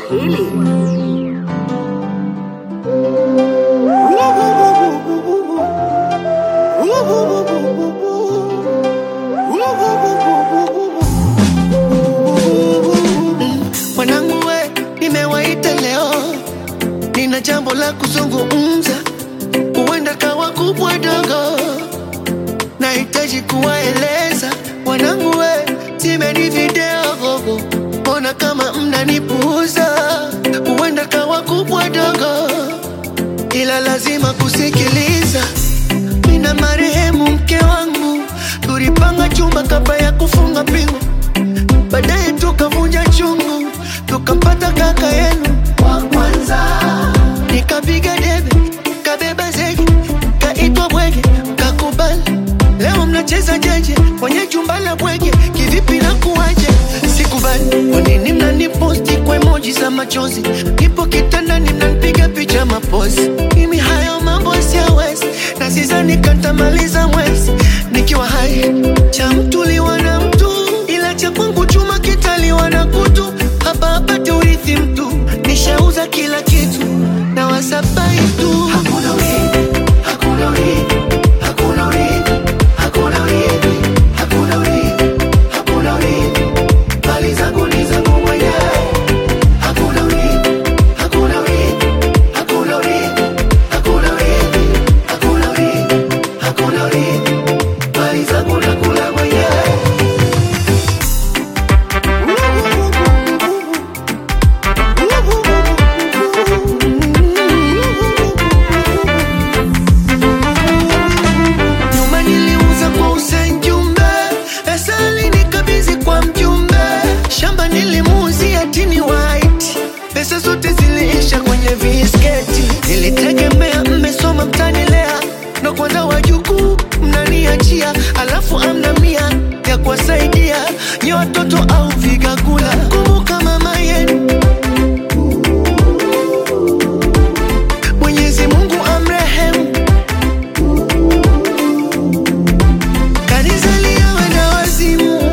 Swahili. Mwanangu we, nimewaita leo, nina jambo la kuzungumza, huenda kawa kubwa dogo, nahitaji kuwaeleza wanangu we, timeni video gogo, mbona kama mnanipuuza, huenda kawa kubwa dogo, ila lazima kusikiliza. Mina marehemu mke wangu, tulipanga chumba kabla ya kufunga pingu baadaye tukavunja chungu, tukampata kaka yenu wa kwanza. Nikapiga debe, kabeba zege, kaitwa bwege, kakubali. Leo mnacheza jeje kwenye jumba la bwege, kivipi na kuwaje? Sikubali. Kwa nini mnaniposti kwa emoji za machozi? Nipo kitandani mnanipiga picha mapozi. Mimi hayo mambo siyawezi, na sidhani katamaliza mwezi nikiwa hai. Cha mtu liwa na mtu, ila cha kwangu chuma kitaliwa na kutu. Hapa hapati urithi mtu, nishauza kila kitu na wasabai tu. Hakuna urithi, hakuna urithi, hakuna urithi, hakuna urithi, hakuna urithi, hakuna urithi. Mali zangu ni zangu mwenyewe. Hakuna urithi, hakuna urithi, hakuna urithi, hakuna urithi, hakuna urithi, hakuna urithi. Mali zangu nakula mwenyewe. Nyuma niliuza kwa Hussein Jumbe, pesa alinikabidhi kwa mjumbe. Shamba nilimuuzia Tini White, pesa zote ziliisha kwenye visketi. Nilitegemea mmesoma mtanilea, ndo kwanza wajukuu mnaniachia, alafu amna mia ya kuwasaidia nye watoto au vigagula. Kumbuka mama yenu Mwenyezi Mungu amrehemu Kanizalia wenda wazimu,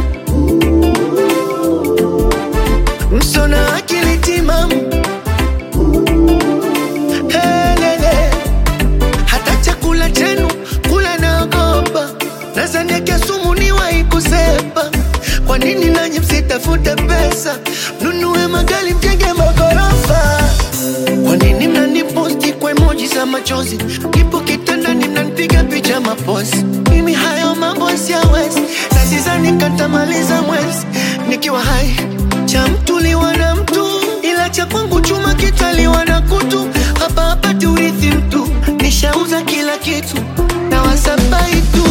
msona akili timamu. Helele, hata chakula chenu kula naogopa, nazaniakia sumu niwahi kusepa. Kwa nini nanyi msitafute pesa, mnunue magari, mjenge magorofa? Kwa nini mnaniposti kwa emoji za machozi? Nipo kitandani mnanipiga picha mapozi. Mimi hayo mambo siyawezi, na sidhani katamaliza mwezi nikiwa hai. Cha mtu liwa na mtu, ila cha kwangu chuma kitaliwa na kutu. Hapa hapati urithi mtu, nishauza kila kitu na wasabai tu.